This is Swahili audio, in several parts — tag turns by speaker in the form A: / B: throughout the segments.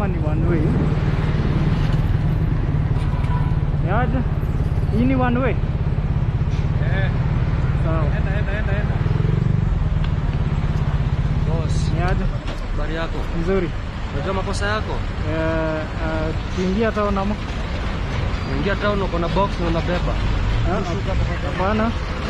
A: kama ni one way. Yaje? Hii ni one way?
B: Eh,
A: Sawa.
B: enda enda enda enda. Boss,
A: Yaje?
B: habari yako?
A: Nzuri.
B: Unajua makosa yako?
A: Eh, eh, tukiingia town ama?
B: Unaingia town uko na box na unabeba.
A: Ah, Hapana.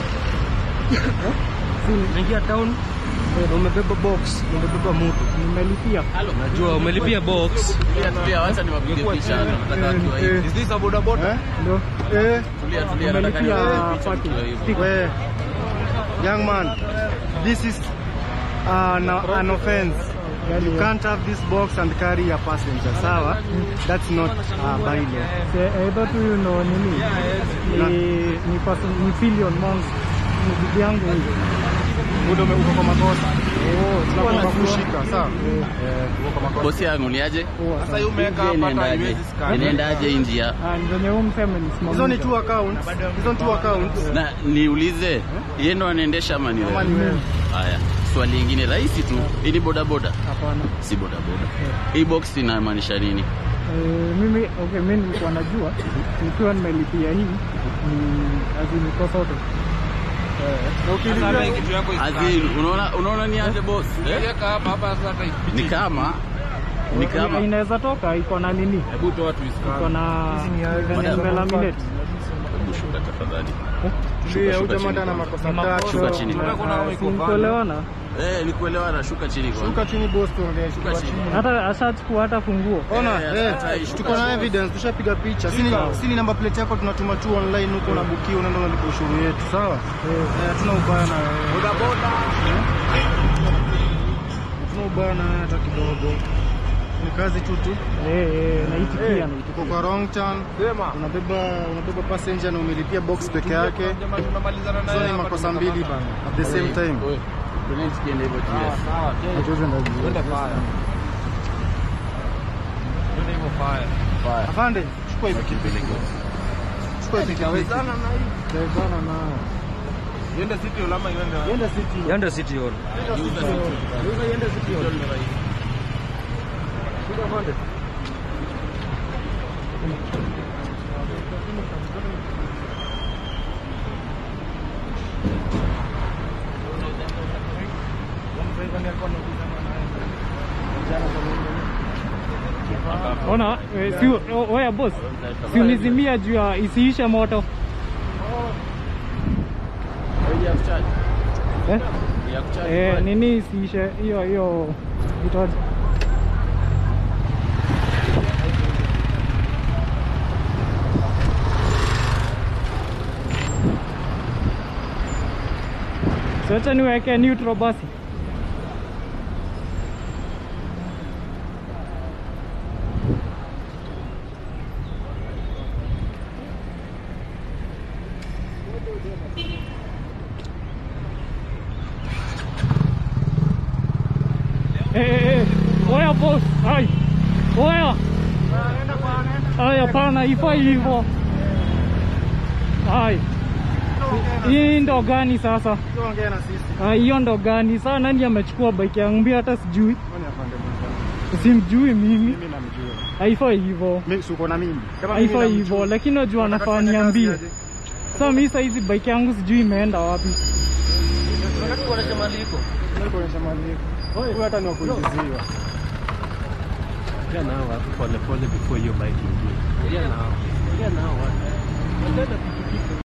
B: Unaingia town na umebeba box, na umebeba mtu.
A: Nimelipia.
B: Najua umelipia box.
C: Tulia, tulia, wacha niwapige picha hapa. Nataka watu wa hivi.
D: Is this a boda boda?
A: Eh? Ndio.
D: Eh,
C: Tulia, tulia, nataka
A: Nimelipia
C: niwapige picha
A: parking.
C: mkiwa hivi.
A: Stick.
D: we, young man, this is uh, an, an offense. You can't have this box and carry a passenger, sawa? That's not uh, bylaw.
A: Se- Either tu you know nini? Ni ni person ni Filion Monks. Ni bibi yangu huyu.
D: Muda ume- uko kwa makosa.
A: Oh, sikuwa
D: Tunafaa
A: najua.
D: kushika, sawa? Eh, uko kwa makosa.
C: Bosi yangu ni aje?
A: Poa
D: Sasa
A: sana.
D: hii umeweka
C: Hii
D: hapa hata
C: inaendaje?
D: haiwezi scan.
C: Inaendaje hii njia?
A: Ah, ni venye huyu mseme nisimamisha.
D: Hizo ni two accounts. Hizo ni two accounts.
C: Na niulize, yeye ndo anaendesha ama ni
D: Kama ni
C: wewe?
D: wewe.
C: Haya, swali lingine rahisi tu. Hii ni boda boda?
A: Hapana.
C: Si boda boda. Hii box inamaanisha nini?
A: Eh, mimi okay, mimi nilikuwa najua nikiwa nimelipia hii ni azimiko sote.
D: Na ukilipia-
B: kitu yako
C: Azin, unaona unaona ni aje boss? Eh?
B: Weka hapa hapa sasa hata
C: Ni kama ni kama
A: inaweza toka iko na nini?
B: Hebu toa tu
A: Iko na venye nimelaminate.
C: Hebu shuka tafadhali.
D: Tulia,
C: shuka
D: huyu jamaa
C: chini
D: ndo ana
C: kwanza.
D: makosa
A: Ni makosa.
C: Shuka
D: tatu.
C: chini.
B: Unataka kuna
A: Ah,
B: iko
A: si
B: pale.
A: kuelewana.
C: Eh, ni kuelewana, shuka chini kwanza.
D: Shuka chini boss, tuongee.
C: Shuka
D: Shuka
C: chini.
D: chini.
A: Hata ashachukua hata funguo.
D: Ona,
C: Eh,
D: eh,
C: hata ishuka
D: tuko na
C: chini.
D: evidence, tushapiga picha. Sini sini namba plate yako tunatuma tu online huko na bukio unaenda unalipa ushuru yetu, sawa? Eh, hatuna ubaya na wewe. Boda boda. Hatuna ubaya na wewe hata kidogo. Ni kazi tu tu.
A: Eh, eh, naitikia na
D: Tuko kwa wrong turn. Unabeba unabeba passenger na umelipia box peke yake.
B: Tunamalizana
D: Hizo ni makosa mbili bana. At the same time.
C: Oi, Tuende tukiende hivyo TS.
D: Hatuwezi enda vizuri.
B: Twende fire. Twende hivyo fire.
C: Fire.
D: Afande, chukua hivi
C: Kipeleke.
D: chukua hivi kitu.
B: Tawezana na hii.
D: Tawezana nayo.
B: Yenda city hall ama iende wapi?
D: Yenda city.
B: Yenda city hall. Yenda city hall. Shika pande.
A: Ona, eh, si o- oya boss. Si unizimia juu ya isiishe moto.
C: Wewe ya kuchaji.
A: Eh?
C: Ya kuchaji.
A: Eh, nini isiishe hiyo hiyo itaje? So acha niweke neutral basi. Eh, eh, eh. Oya boss, ai. Oya. Ai, hapana, ifai hivyo. Ai. Hii ndo gani sasa?
D: Tuongee na sisi.
A: Ah, hiyo ndo gani? Sasa nani amechukua bike yangu? Mimi hata sijui.
D: Kwani afande mwenzangu?
A: Simjui mimi.
D: Mimi namjua.
A: Haifai hivyo.
D: Mimi si uko na mimi. Kama mimi
A: Haifai
D: namjua.
A: hivyo, lakini najua
D: Unataka
A: nafaa
D: tufanye kazi
A: niambie.
D: aje?
A: Sasa mimi saizi bike yangu sijui imeenda wapi.
B: Unataka kuonesha mahali iko?
D: Ndio kuonyesha mali yako. Huyu hata ni wa kuingiziwa.
B: Ongea nao watu pole pole before hiyo bike ingie. Ongea